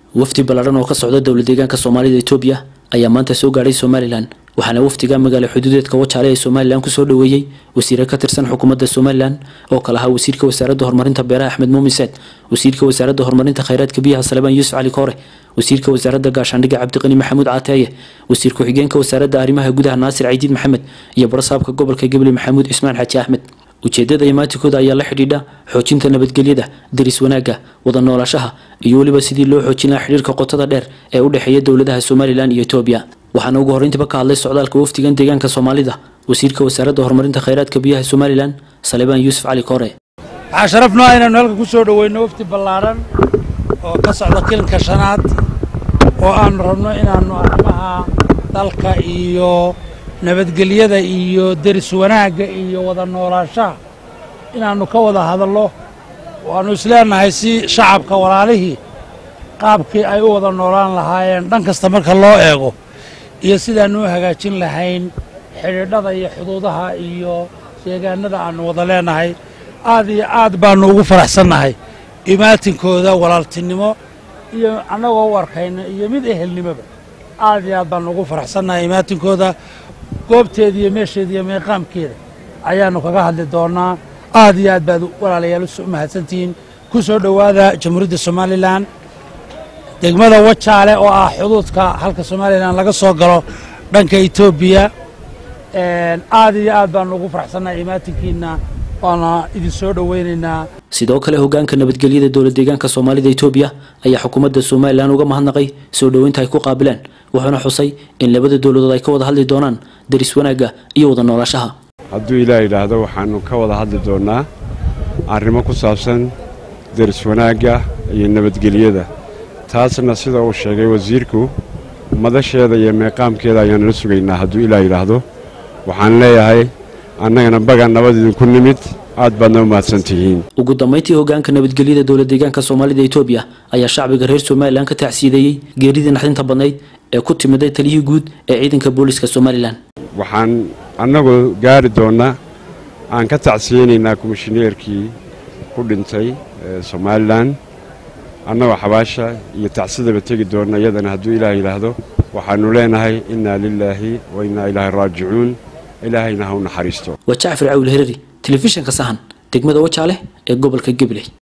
wafdi ballaadhan oo ka socda dowla deegaanka soomaalida etoobiya ayaa maanta soo gaadhay somalilan waxaana wafdiga magaala xuduudeedka wajaale ee somalilan kusoo dhoweeyey wasiire ka tirsan xukuumadda somalilan oo kale ahaa wasiirka wasaaradda horumarinta beeraha axmed muumin saad wasiirka wasaaradda horumarinta khayraadka biyaha salebaan yuusuf cali koore wasiirka wasaaradda gaashaandhigga cabdiqani maxamuud caateeye wasiir ku-xigeenka wasaaradda arrimaha gudaha naasir caydiid maxamed iyo barasaabka gobolka gebli maxamuud cismaan xaaji axmed ujeedada imaatikooda ayaa la xidhiidha xoojinta nabadgelyada daris wanaagga wada noolaashaha iyo weliba sidii loo xoojin lahaa xidhiirka qotada dheer ee u dhexeeya dowladaha somalilan iyo etoobiya waxaana ugu horreyntiba ka hadlay socdaalka wafdigan deegaanka soomaalida wasiirka wasaaradda horumarinta khayraadka biyaha somalilan salebaan yuusuf cali koore waxaa sharafnoo inaynu halka ku soo dhoweyno wafdi ballaadhan oo ka socda kilanka shanaad oo aanu rabno inaannu arrimaha dalka iyo nabadgelyada iyo deris wanaagga iyo wada noolaanshaha inaannu ka wada hadallo waannu isleenahay si shacabka walaalihii qaabkii ay u wada noolaan lahaayeen dhan kasta marka loo eego iyo sidaannu u hagaajin lahayn xidhiidhada iyo xuduudaha iyo deegaanada aannu wada leenahay aad iyo aad baannu ugu faraxsannahay imaatinkooda walaaltinimo iyo annagoo u arkayna iyo mid ehelnimoba aad iyo aad baannu ugu faraxsannahay imaatinkooda goobteeda iyo meesheeda iyo meeqaamkeeda ayaannu kaga hadli doonnaa aad iyo aad baad walaalayaal u mahadsantihiin ku soo dhowaada jamhuuriyadda somalilan degmada wajaale oo ah xuduudka halka somalilan laga soo galo dhanka etoobiya aad iyo aad baannu ugu faraxsannahay imaatinkiina waana idin soo dhoweynaynaa sidoo kale hogaanka nabadgelyada dowla deegaanka soomaalida etoobiya ayaa xukuumadda somalilan uga mahadnaqay soo dhoweynta ay ku qaabileen wuxuuna xusay in labada dowladood ay ka wada hadli doonaan daris wanaagga iyo wada noolaashaha hadduu ilaah yidhaahdo waxaannu ka wada hadli doonnaa arrimo ku saabsan daris wanaagga iyo nabadgelyada taasna sida uu sheegay wasiirku madasheeda iyo meeqaamkeeda ayaannu la sugaynaa hadduu ilaah yidhaahdo waxaan leeyahay annagana bagaan nabad idinku nimid aad baadna u mahadsan tihiin ugu dambayntii hogaanka nabadgelyada dowla deegaanka soomaalida etoobiya ayaa shacbiga reer somalilan ka tacsiideeyey geeridii naxdinta badnayd ee ku timiday taliyihii guud ee ciidanka booliska somalilan waxaan annagu gaari doonnaa aan ka tacsiyeynaynaa komishineerkii ku dhintay somalilan annagoo xabaasha iyo tacsidaba tegi doonna iyadana hadduu ilaah yidhaahdo waxaannu leenahay innaa lilaahi wa innaa ilaahi raajicuun ilaahayna ha u naxariisto waa jacfar cawil herari telefishinka sahan degmada wajaale ee gobolka gebley